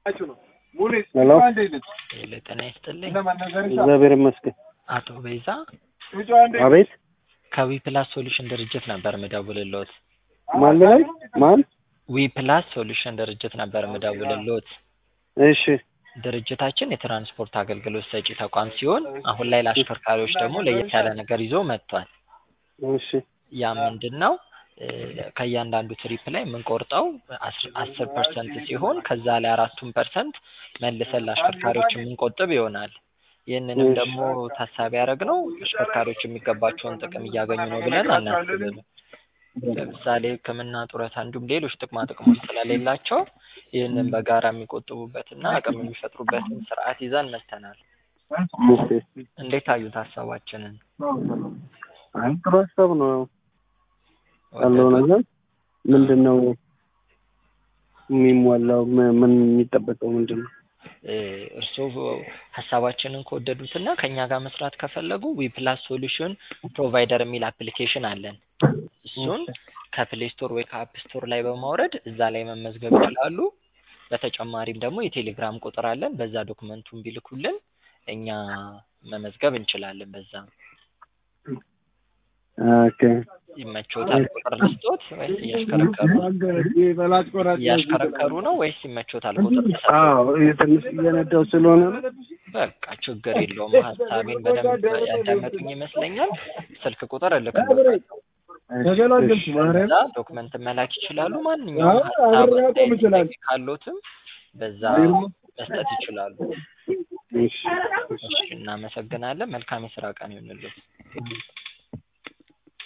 ሄሎ ጤና ይስጥልኝ። እግዚአብሔር ይመስገን። አቶ ቤዛ አቤት ከዊ ፕላስ ሶሉሽን ድርጅት ነበር ምደውልልዎት። ማን ላይ ማን? ዊ ፕላስ ሶሉሽን ድርጅት ነበር ምደውልልዎት። እሺ ድርጅታችን የትራንስፖርት አገልግሎት ሰጪ ተቋም ሲሆን አሁን ላይ ለአሽከርካሪዎች ደግሞ ለየት ያለ ነገር ይዞ መጥቷል። እሺ ያ ምንድን ነው? እ ከእያንዳንዱ ትሪፕ ላይ የምንቆርጠው አስር ፐርሰንት ሲሆን ከዛ ላይ አራቱን ፐርሰንት መልሰን ለአሽከርካሪዎች የምንቆጥብ ይሆናል። ይህንንም ደግሞ ታሳቢ ያደረግነው አሽከርካሪዎች የሚገባቸውን ጥቅም እያገኙ ነው ብለን አናስብም። ለምሳሌ ሕክምና፣ ጡረታ እንዲሁም ሌሎች ጥቅማ ጥቅሞች ስለሌላቸው ይህንን በጋራ የሚቆጥቡበትና አቅም የሚፈጥሩበትን ስርዓት ይዘን መጥተናል። እሺ እንዴት አዩት ሀሳባችንን? አይ ጥሩ ሀሳብ ነው ያለው ነገር ምንድን ነው የሚሟላው? ም- ምን የሚጠበቀው ምንድን ነው? እ እርስዎ ሀሳባችንን ከወደዱትና ከእኛ ጋር መስራት ከፈለጉ ዊ ፕላስ ሶሉሽን ፕሮቫይደር የሚል አፕሊኬሽን አለን። እሱን ከፕሌይ ስቶር ወይ ከአፕ ስቶር ላይ በማውረድ እዛ ላይ መመዝገብ ይችላሉ። በተጨማሪም ደግሞ የቴሌግራም ቁጥር አለን። በዛ ዶክመንቱን ቢልኩልን እኛ መመዝገብ እንችላለን። በዛ ኦኬ ይመቾታል? ቁጥር ልስጦት ወይስ እያሽከረከሩ እያሽከረከሩ ነው ወይስ ይመቾታል? ቁጥር ልሰጥ? አዎ ትንሽ እየነዳው ስለሆነ ነው። በቃ ችግር የለውም። ሀሳቤን በደንብ ያዳመጡኝ ይመስለኛል። ስልክ ቁጥር እልክልዎታለሁ። በዛ ዶክመንት መላክ ይችላሉ። ማንኛውም ሀሳብ አስተያየት ጥያቄ ካሎትም በዛ መስጠት ይችላሉ። እሺ እሺ፣ እናመሰግናለን። መልካም የስራ ቀን ይሁንልዎት።